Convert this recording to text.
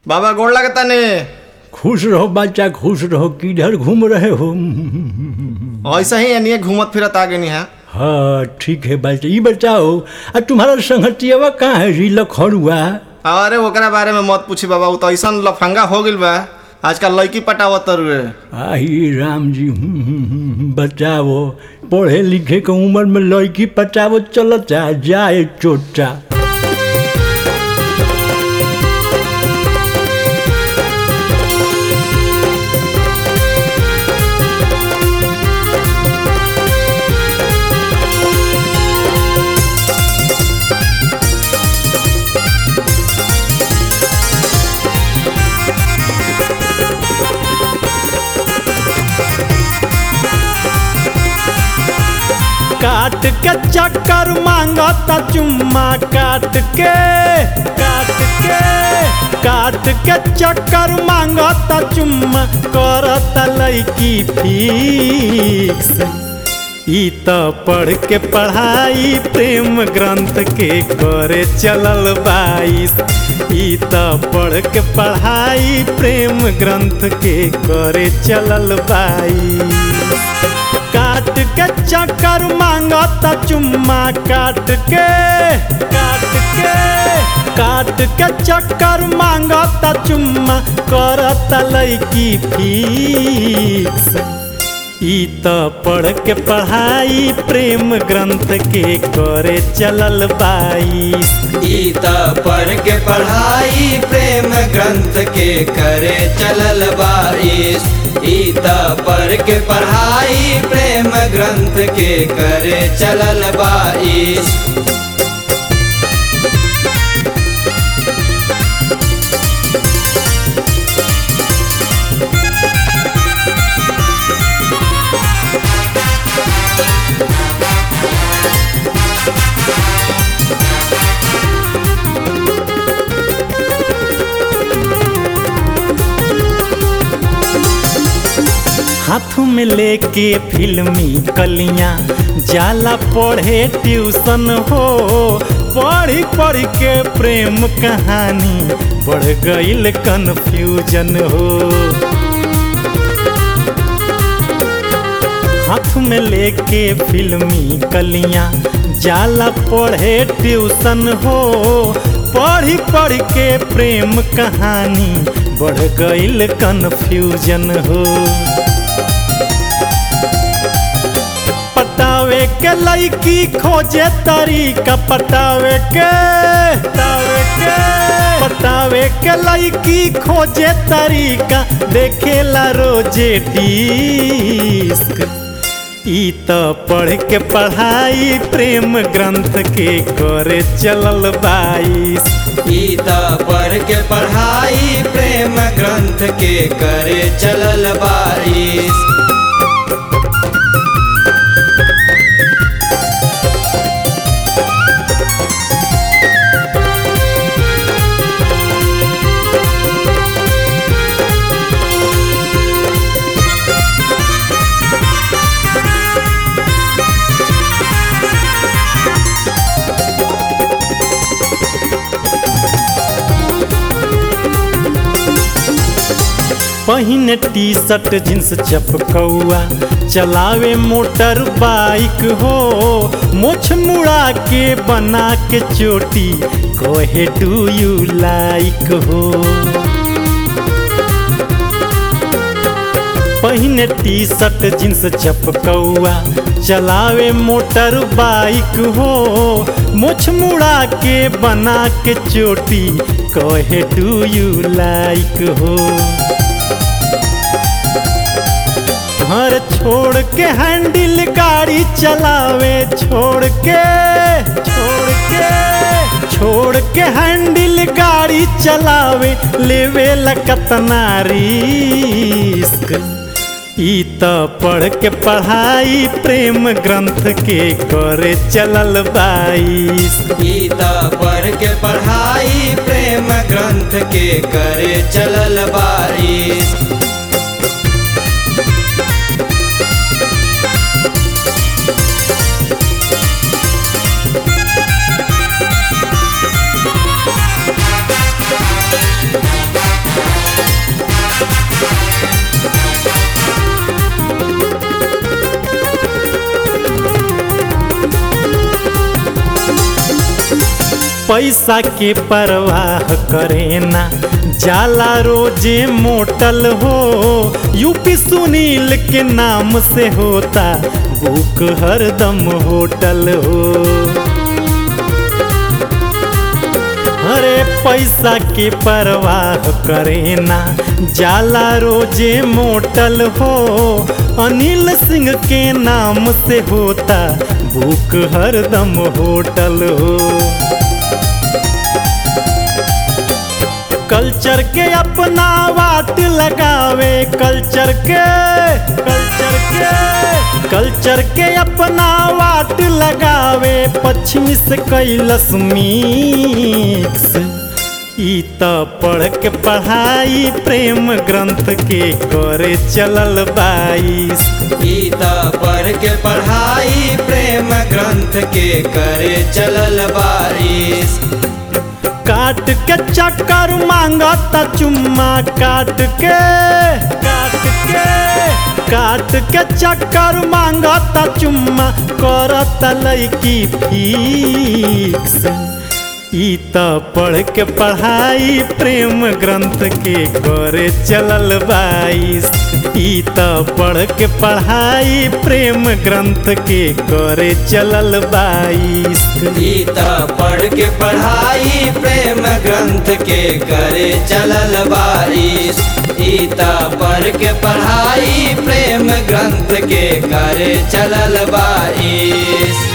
बाबा गोड़ लगता ने खुश रहो बच्चा खुश रहो किधर घूम रहे हो ऐसा ही एनिए घूमत फिरत आ गई है हाँ ठीक है बच्चा ये बताओ आ तुम्हारा संगतियावा कहाँ है जी लखड़ुआ अरे ओकरा बारे में मत पूछी बाबा उ तो ऐसा लफंगा हो गइल बा आजकल लड़की पटावत रुए आई राम जी हम्म, हम्म, हम्म, बताओ पढ़े लिखे के उम्र में लड़की पटावो चलता जाए चोटा काट के चक्कर मांगता चुम्मा काट के काट के काट के चक्कर मांगता चुम्मा करता लड़की फिक्स ई त पढ़ के पढ़ाई प्रेम ग्रंथ के करे चलल बाईस ई त पढ़ के पढ़ाई प्रेम ग्रंथ के करे चलल बाईस काट के चक्कर मांगता चुम्मा काट के काट के काट के चक्कर मांगता चुम्मा करता लड़की फिक्स ई त पढ़ के पढ़ाई प्रेम ग्रंथ के करे चलल बाईस ई त पढ़ के पढ़ाई प्रेम ग्रंथ के करे चलल बाईस ई त पढ़ के पढ़ाई प्रेम ग्रंथ के करे चलल बाईस हाथ में लेके फिल्मी कलियां जाला पढ़े ट्यूशन हो पढ़ी पढ़ के प्रेम कहानी बढ़ गईल कन्फ्यूजन हो हाथ में लेके फिल्मी कलियां जाला पढ़े ट्यूशन हो पढ़ी पढ़ के प्रेम कहानी बढ़ गईल कन्फ्यूजन हो पटावे के लड़की खोजे तरीका पटावे के पटावे के पटावे के लड़की खोजे तरीका देखेला रोजे डिस्क ई त पढ़ के पढ़ाई प्रेम ग्रंथ के करे चलल बाईस ई त पढ़ के पढ़ाई प्रेम ग्रंथ के करे चलल बाईस पहिने टी शर्ट जींस चपकौआ चलावे मोटर बाइक हो मोछ मुड़ा के बना के चोटी कहे डू यू लाइक हो पहिने टी शर्ट जींस चपकौआ चलावे मोटर बाइक हो मुछ मुड़ा के बना के चोटी कहे डू यू लाइक हो घर छोड़ के हैंडल गाड़ी चलावे छोड़ के छोड़ के छोड़ के हैंडल गाड़ी चलावे लेवे लकतना रिस्क ई त पढ़ के पढ़ाई प्रेम ग्रंथ के करे चलल बाईस ई त पढ़ के पढ़ाई प्रेम ग्रंथ के करे चलल बाईस पैसा के परवाह करे ना जाला रोजे मोटल हो यूपी सुनील के नाम से होता बुक हरदम होटल हो अरे पैसा के परवाह करे ना जाला रोजे मोटल हो अनिल सिंह के नाम से होता बुक हरदम होटल हो कल्चर के अपना वाट लगावे कल्चर के कल्चर के कल्चर के अपना वाट लगावे पश्चिमी से कैलस मिक्स ई त पढ़ के पढ़ाई प्रेम ग्रंथ के करे चलल बाईस गीता पढ़ के पढ़ाई प्रेम ग्रंथ के करे चलल बारिश काट के चक्कर मांगता चुम्मा काट के काट के काट के चक्कर मांगता चुम्मा करता लैकी फिक्स ई त पढ़ के पढ़ाई प्रेम ग्रंथ के करे चलल बाईस ई त पढ़ के पढ़ाई प्रेम ग्रंथ के करे चलल बाईस गीता पढ़ के पढ़ाई प्रेम ग्रंथ के करे चलल बारिश गीता पढ़ के पढ़ाई प्रेम ग्रंथ के करे चलल बारिश